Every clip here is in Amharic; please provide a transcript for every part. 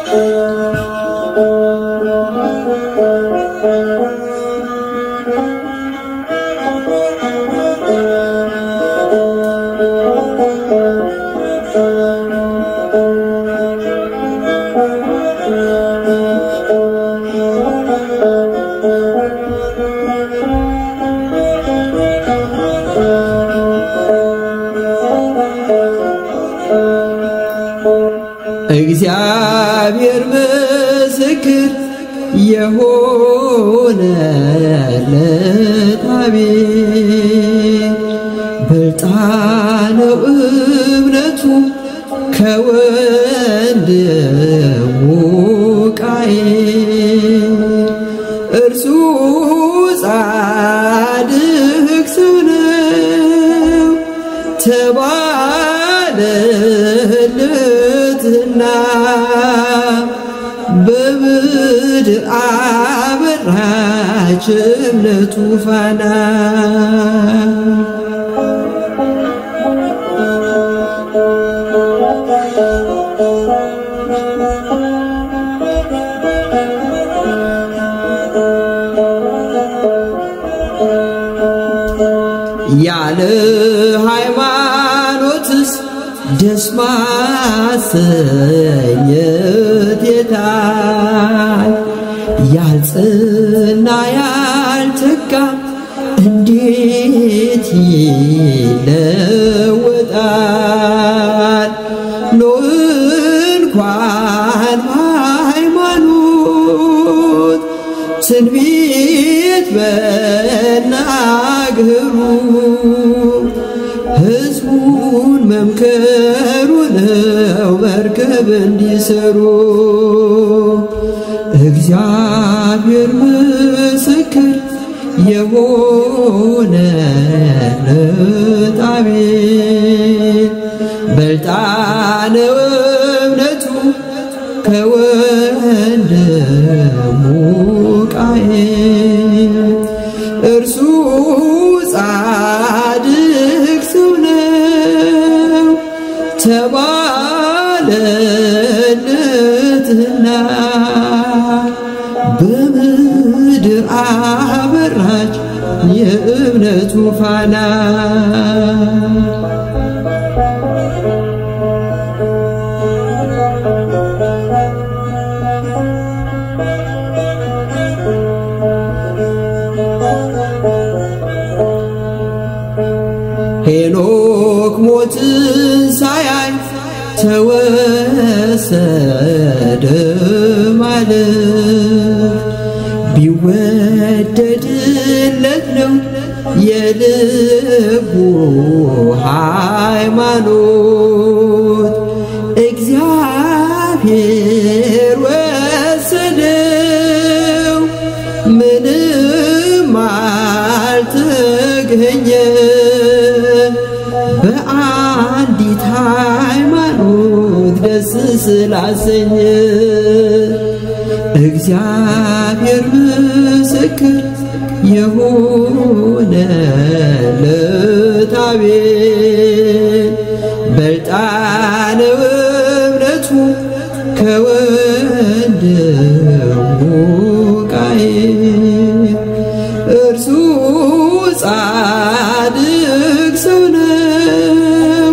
እግዚአብሔር ምስክር የሆነለት አቤል በልጣነው እምነቱ ከወንድሙ ቃየል እርሱ ጻድቅ ሰው ነው ተባለለትና በምድር አበራች እምነቱ ፋና ያለ ሃይማኖትስ ደስ ማሰኘት የታይ ያልጽና ያልተጋ እንዴት ይለወጣል? ኖ እንኳን ሃይማኖት ትንቢት በናገሩ ሕዝቡን መምከሩ ነው መርከብ እንዲሰሩ እግዚአብሔር ምስክር የሆነለት አቤል በልጣነው እምነቱ ከወንድሙ ቃየል እርሱ ጻድቅ ሰው ነው ተባለለትና በምድር አበራች የእምነቱ ፋና ሄኖክ ሞትን ሳያይ ተወሰደ ማለት ቢወደድለት ነው የልቡ ሃይማኖት እግዚአብሔር ወሰደው ምንም አልተገኘ በአንዲት ሃይማኖት ደስ ስላሰኘ እግዚአብሔር ምስክር የሆነለት አቤል በልጣነው እምነቱ ከወንድሙ ቃየል እርሱ ጻድቅ ሰው ነው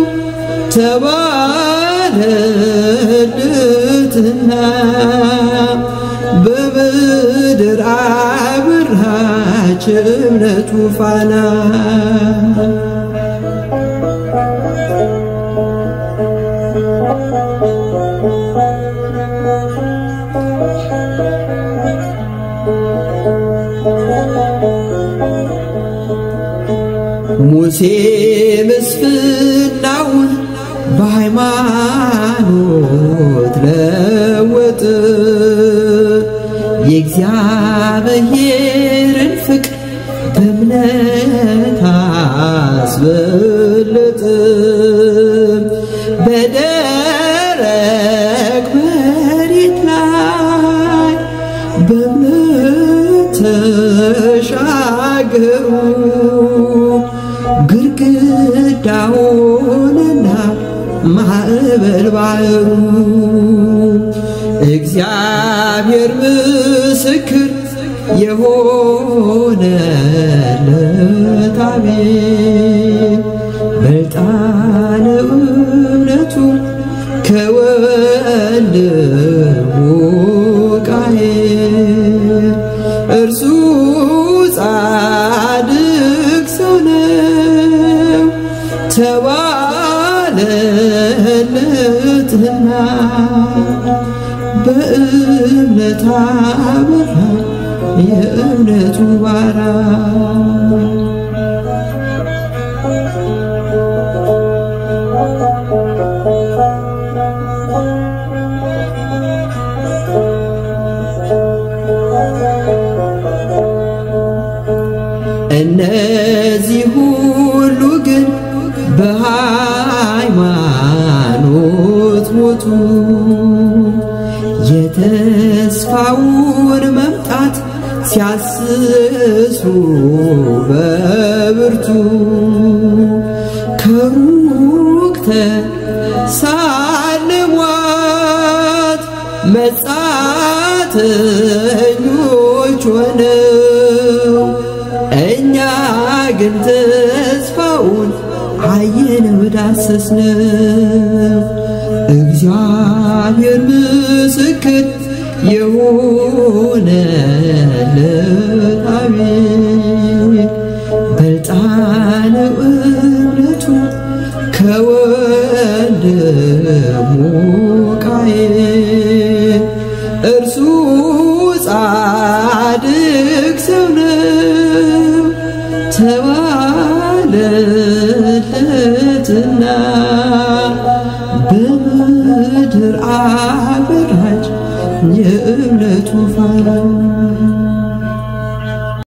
ተባለለትና በምድር አበራች እምነቱ ፋና ሙሴ ምስፍናውን በሃይማኖት ለወጥ የእግዚአብሔርን ፍቅር በእምነት አስበለጥ በደረቅ መሬት ላይ በእምነት ተሻገሩ ግድግዳውንና ማዕበል ባህሩ የእግዚአብሔር ምስክር የሆነለት አቤል በልጣነ እምነቱ ከወንድሙ ቃየል እርሱ ጻድቅ ሰው ነው ተባለለትና በእምነት አበራ የእምነቱ ባራ እነዚህ ሁሉ ግን በሃይማኖት ሞቱ። የተስፋውን መምጣት ሲያስሱ በብርቱ ከሩቅ ተሳልሟት መጻተኞች ሆነው እኛ ግን ተስፋውን አየነው ዳሰስነው። እግዚአብሔር ምስክር የሆነለት አቤል በልጣነ እምነቱ ከወንድሙ ቃየል እርሱ ጻድቅ ሰው ነው ተባለለትና በምድር አበራች የእምነቱ ፋና